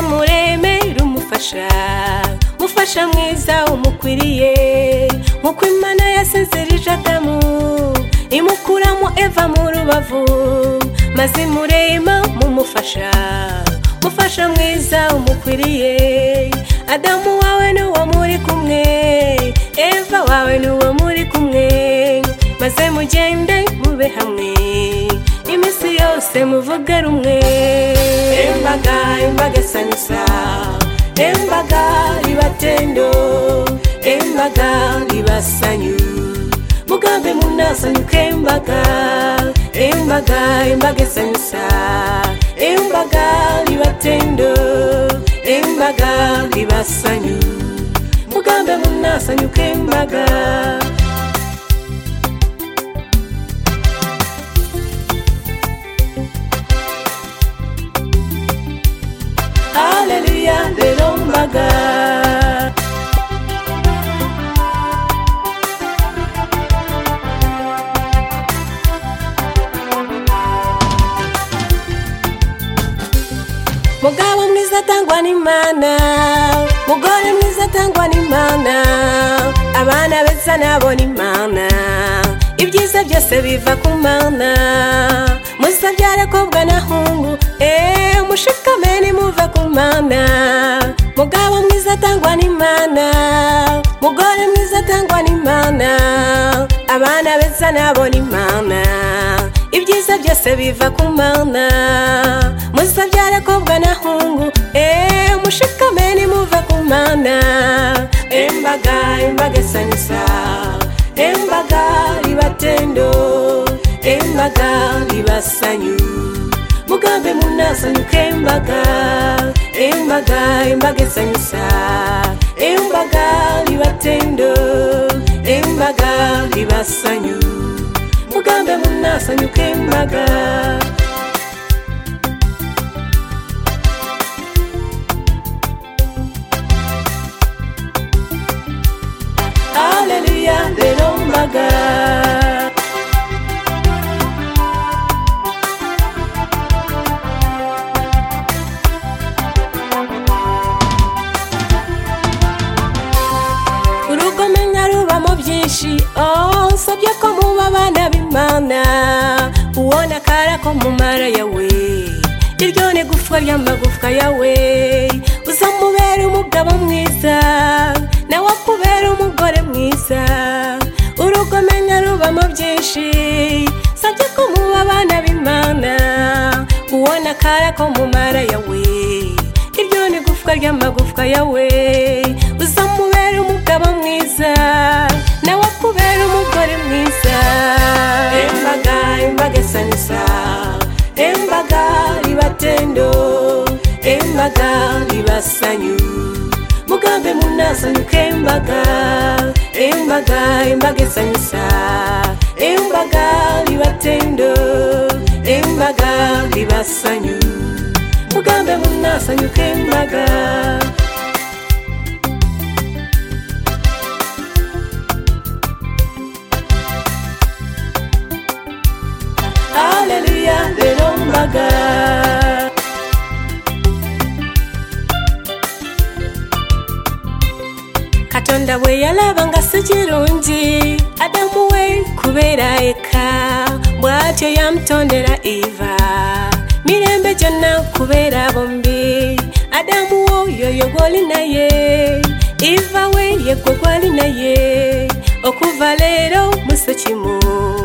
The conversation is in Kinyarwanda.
muremere umufasha mufasha mwiza umukwiriye nk'uko imana yasezerije adamu imukuramo eva mu rubavu maze imurema mumufasha mufasha mwiza umukwiriye adamu wawe ni uwo muri kumwe eva wawe ni uwo muri kumwe maze mugende mube hamwe iminsi yose muvuge rumwe embaga embaga sanyusa embaga ribatendo embaga ribasanyu mugambe munasanyuke embaga embaga embaga esanyusa embaga ribatendo embaga ribasanyu mugambe munasanyuke embaga Haleluya rero mbaga mugabo mwiza atangwa n'imana mugore mwiza atangwa n'imana abana beza nabo n'imana ibyiza byose biva ku mana musabyare kobwa na hungu eee mushikame nimuva ku mana mugabo mwiza atangwa n'imana mugore mwiza atangwa n'imana abana beza nabo n'imana ibyiza byose biva ku mana musabyare kobwa na hungu eee mushikame nimuva ku mana embaga embaga esanyusa embaga ribatendo embaga ribasanyu mugambe munasanyuke embaga embaga embaga esanyusa embaga ribatendo embaga ribasanyu mugambe munasanyuke embaga haleluya rero mbaga urugomenya rubamo byinshi oh nsabye ko muba abana b'imana ubona akara ko mumara yawe iryo ni gufwa ry'amagufwa yawe uzamubera umugabo mwiza nawe akubera umugore mwiza urugomenya rubamo byinshi nsabye ko muba abana b'imana ubona akara ko mumara yawe iryo ni gufwa ry'amagufwa yawe uzamubera umugabo mwiza nawe akubera umugore mwiza embaga embaga esanyusa embaga ribatendo embaga ribasanyu mugambe munasanyuke embaga embaga embaga esanyusa embaga ribatendo embaga ribasanyu mugambe munasanyuke embaga haleluya rero mbaga katonda bwe yalabanga si kirungi adamu we kubeera eka bw'atyo yamutondera iva mirembe gyonna kubeera bombi adamu woyo ye gw'oli naye iva we ye gwe gw'ali naye okuva leero musi kimu